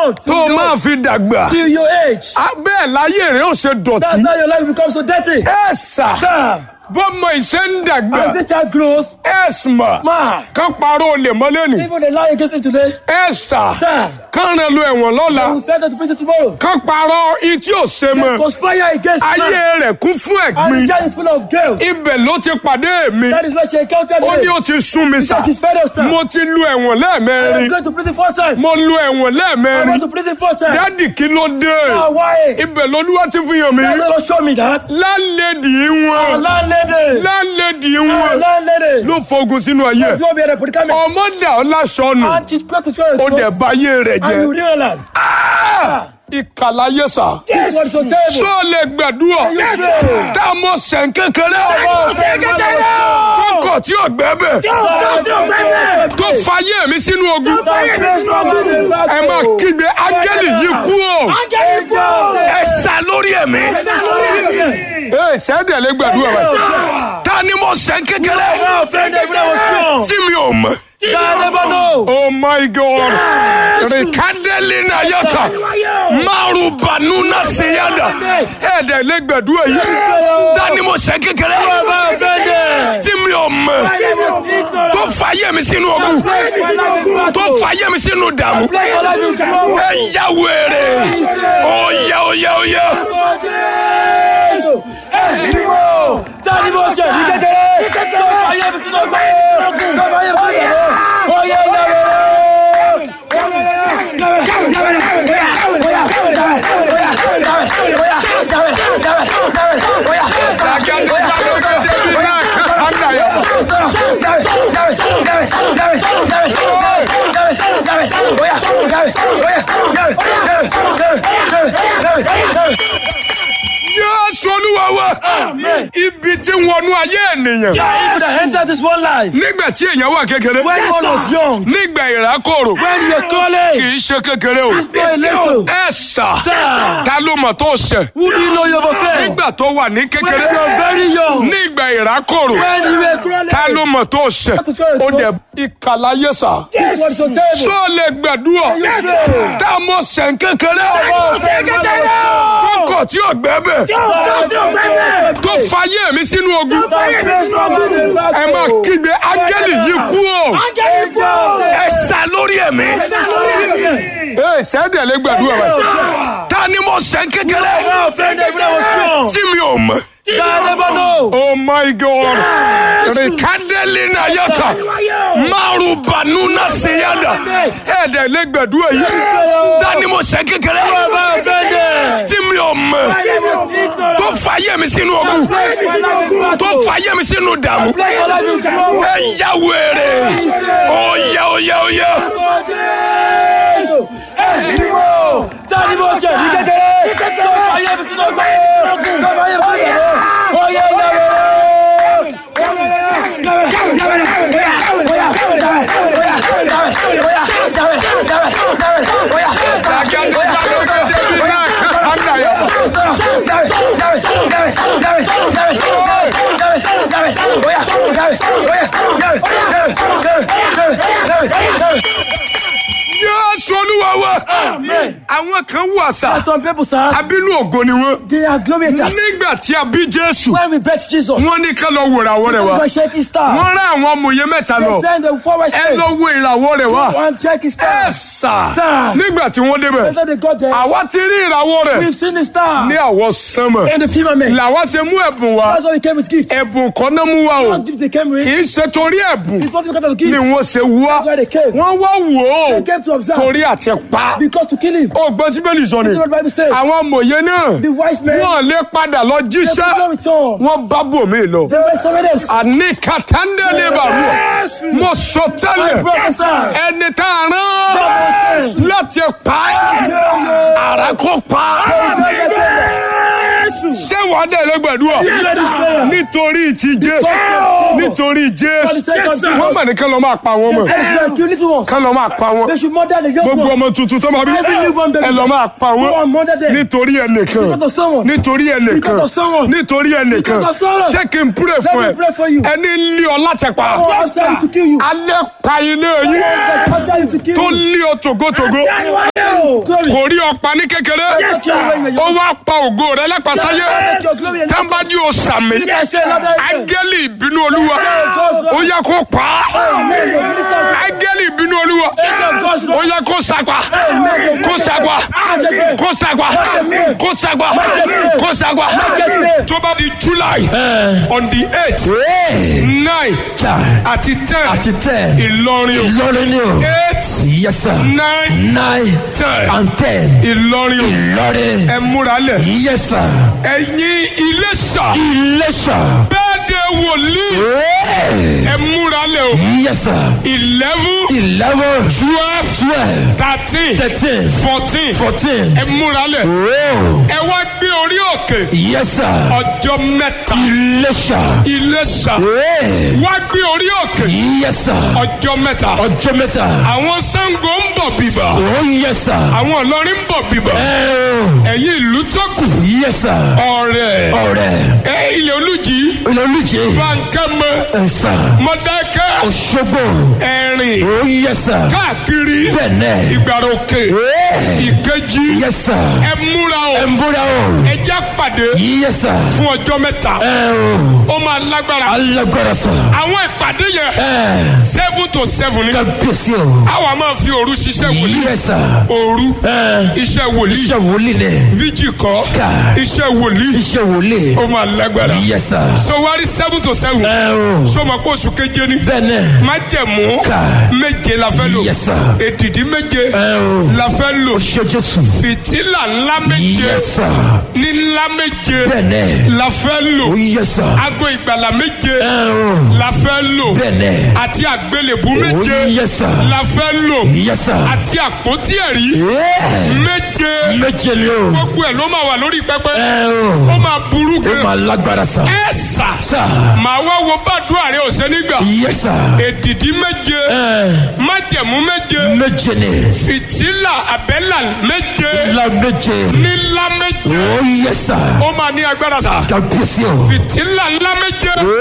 young tó o till, máa your, fi dàgbà till your age. abẹ́ láyé rẹ̀ ó ṣe dọ̀tí That's how your life becomes so dirty. ẹ sà Sir, bọ́mọ ìṣe ń dàgbà as this child grows, ẹ sùnmọ̀ man, kán parọ́ olè mọ́lẹ́nì even they lie against him today, ẹ sà sir, kán rẹ̀ lu ẹ̀wọ̀n lọ́la they will send them to prison tomorrow. kán parọ́ ití ò ṣe mọ́ Conspire against ayé man. rẹ̀ kún fún And ẹ̀gbin the child is full of guilt. ibẹ̀ ló ti pàdé mi That is why she encountered ó ní me. ó ti sún mi sà Because she's fed up, sir. mo ti lu ẹ̀wọ̀n I'm lẹ́ẹ̀mẹ́rin going to prison four times. mo lu ẹ̀wọ̀n I lẹ́ẹ̀mẹ́rin went to prison four times. dádì kí ló dé Ah, why? ibẹ̀ lolúwa ti fi hàn mí That's not show me that. lálẹ́dì Oh, wọn landlady. lálẹ́dì Oh, wọn landlady. ló fogun sínú ayé That's what we are the predicament. ọmọdé ọlásọnù And she's praying to swear ó dẹ̀ bá ayé rẹ̀ And you jẹ́ realize. ìkàlàyé sà This is what is so terrible. sọ lè gbàdúrà Yes, sir. tá a mọ sẹ̀ kékeré sẹ̀ kékeré. kókò tí ò gbẹ́ bẹ̀ tó fayé mi sínú ogun ẹ máa kígbe áńgẹ́lì yìí kú o ẹ sá lórí ẹ̀mí ẹ sẹ́dẹ̀ lè gbàdúrà rẹ̀ ta ni mo sẹ̀ kékeré tí mi ò mọ̀. Oh my God! Rikandeli na yata. Maru banuna siyada. Ẹ̀dẹ̀ lè gbàdúrà yìí. Dání mo ṣe kékeré. Tí mi ò mọ̀. Tó fàyè mi sínú ogun. Tó fàyè mi sínú dààmú. Ẹ yá wèrè. Oyè oyè oyè. Tani mo ṣe ní kékeré. Tó fàyè mi sínú ọkọ̀. Tó fàyè mi sínú ọkọ̀. Oyè Jésù Olúwa wa. Ibi tí ń wọnú ayé ènìyàn. If you enter this one life, Nígbà tí èèyàn wà kékeré. when one was young, Nígbà ìrákòrò. when you're Kì calling, í ṣe kékeré o. it's not a little. Ẹ sà. Sir. Ta ló mọ̀ tó ṣẹ̀? Who do you know you're offended? Nígbà tó wà ní When kékeré. you're very young, Nígbà ìrákòrò. when you were crawling, Ta ló mọ̀ tó ṣẹ̀? Ó dẹ̀ ìkàlàyé sà. this was so terrible. Sọ lè gbàdúrà. Yes, sir. Tá a mọ̀ sẹ̀ kékeré. kékeré. Kókò tí ò gbẹ́ bẹ̀. Tó fayé mi sínú ogun. Ẹ máa kígbe áńgẹ́lì yìí kú o. Ẹ sá lórí ẹ̀mí. Ẹ sẹ́dẹ̀ lè gbàdúrà rẹ̀. Ta ni mo sẹ̀ kékeré? Tí mi ò mọ̀. Oh my God! Rikandeli na yata. Maru banuna siyada. Ẹ̀dẹ̀ lè gbàdúrà yìí. Ta ni mo sẹ̀ kékeré? Tí mi ò mọ̀. Tó fayé mi sínú ogun. Tó fayé mi sínú dààmú. Ẹ yá wèrè. Oyè oyè oyè. Tani mo ṣe ní kékeré? Tó fàyè mi sínú ọkọ̀. Tó fàyè mi sínú ọkọ̀. Oyè Jésù Olúwa wa. Àwọn kan wà sá. Some people, sir, Abínú ògo ni wọ́n. they are glorious. Nígbà tí a bí Jésù, When we bet Jesus, wọ́n ní ká lọ wo ìràwọ̀ rẹ̀ wá. go check his star. Wọ́n rán àwọn amòye mẹ́ta They lọ. send the forward Ẹ state. lọ wo ìràwọ̀ rẹ̀ wá. One check his Ẹ star. sà. Sir. Nígbà tí wọ́n débẹ̀, After they got there, àwa ti rí ìràwọ̀ rẹ̀ we've seen the star. ní àwọ̀ sánmọ̀. And the firmament. Làwa ṣe mú ẹ̀bùn wá. That's why we came with gifts. Ẹ̀bùn kan náà mú wa o. What gifts they came with? Kì í ṣe torí ẹ̀bùn It's not because of the ni gifts. wọ́n ṣe wá. That's why they came. Wọ́n wá wò ó They came to observe. torí àti pa. Because to kill him. Ó gbọ́n tí bẹ́ẹ̀ lì sọ ni. That's what the Bible says. Àwọn amòye náà The wise men, wọ́n lè padà lọ they could not jíṣẹ́. return. Wọ́n bá bòmí lọ. They were somewhere else. Àní kàtàndé lè bà wọ̀. Mo sọ My tẹ́lẹ̀. brother, sir. Ẹni tá a rán láti pa ẹ́. Àrà kò pa. Ṣé wàá dẹ̀ lé gbàdúrà? Nítorí ti Jésù. Nítorí Jésù. Wọ́n mà ní kán lọ máa pa wọn mọ̀. They should kill little ones. Kán lọ máa pa wọn. They should murder the young Gbogbo ones. ọmọ tuntun tó máa bí. Every newborn baby. Ẹ lọ máa pa Go wọn. and murder them. Nítorí ẹnìkan. Because of someone. Nítorí ẹnìkan. Because of someone. Nítorí ẹnìkan. Because of someone. Ṣé kí n pray Let fún me ẹ? pray for you. Ẹni ń lé ọ láti pa. Oh, I'm sorry to kill you. Alẹ́ pa ilé yín. I'm sorry to kill Tó you. lé ọ tògótògó. kò rí ọ̀pá ní kékeré ó wá pa ògo rẹ lápasáyé tẹ́ńbàdì ó sàmì áńgẹ́lì ìbínú olúwa ó yẹ kó pa á áńgẹ́lì ìbínú olúwa ó yẹ kó sàgbà kó sàgbà kó sàgbà kó sàgbà kó sàgbà tó bá di july on the eight nine àti ten àti ten. ìlọrin o Ìlọrin ni o. eight Yes sir. nine Nine ten and ten. ìlọrin o Ìlọrin. ẹ múra lẹ̀ Yes sir. ẹ̀yin iléṣà Iléṣà. bẹ́ẹ̀ de wòlíì Hey. ẹ múra lẹ̀ o Yes sir. eleven Eleven. twelve Twelve. thirteen Thirteen. fourteen Fourteen. ẹ múra lẹ̀ Oh. ẹ wá gbé orí òkè Yes sir. ọjọ́ mẹ́ta Iléṣà. iléṣà Hey. wá gbé orí òkè Yes sir. ọjọ́ mẹ́ta Ọjọ́ mẹ́ta. àwọn Ṣàngó ń bọ̀ bíbà Oh yes sir. àwọn Ìlọrin ń bọ̀ bíbà Oh. ẹ̀yin ìlú tó kù Yes sir. ọ̀rẹ́ Ọ̀rẹ́. ẹ ilẹ̀ olùjì Olùjì. bankẹ́mẹ Ẹ sà. mọ̀dákẹ́ Òṣogbo. ẹ̀rìn Oh yes sir. káàkiri Bẹ́ẹ̀ni. ìgbàrà òkè Hey. ìkejì Yes sir. ẹ múra o Ẹ ń búra o. ẹ já pàdé Yes sir. fún ọjọ́ mẹ́ta Ẹ o. ó máa lágbára Alágbára sà. àwọn ìpàdé yẹn Ẹ. seven to seven ni Kábíyèsí o. àwa máa fi òru ṣiṣẹ́ wòlíì Yes sir. òru Ẹ. iṣẹ́ wòlíì Iṣẹ́ wòlíì ni. fíjì kọ́ Ká. iṣẹ́ wòlíì Iṣẹ́ wòlíì. ó máa lágbára Yes sir. so wárí seven to seven Ẹ o. sọma kó oṣù keje ni Bẹ́ẹ̀ni. májẹ̀mú Ká. méje la fẹ́ lò Yes sir. èdìdí méje Ẹ o. la fẹ́ lò Ṣé Jésù. fìtílà ńlá méje Yes sir. ní ńlá méje Bẹ́ẹ̀ni. la fẹ́ lò Oh yes sir. aago ìgbàlà méje Ẹ o. la fẹ́ lò Bẹ́ẹ̀ni. àti àgbélébú Oh méje yes sir. la fẹ́ lò Yes sir. àti àpótí ẹ̀rí Yeah. méje Méje ni o. gbogbo ẹ̀ ló máa wà lórí pẹpẹ Ẹ ó o. máa burú Ó gan máa lágbára sà. ẹ sà Sà. màá wá wo bàdúrà rẹ ọ̀sẹ̀ nígbà Yes sir. èdìdí méje Ẹ. májẹ̀mú méje Méje ni. fìtílà àbẹ́là méje La méje. nílá méje Oh yes sir. ó máa ní agbára sà Kábíyèsí o. fìtílà ńlá méje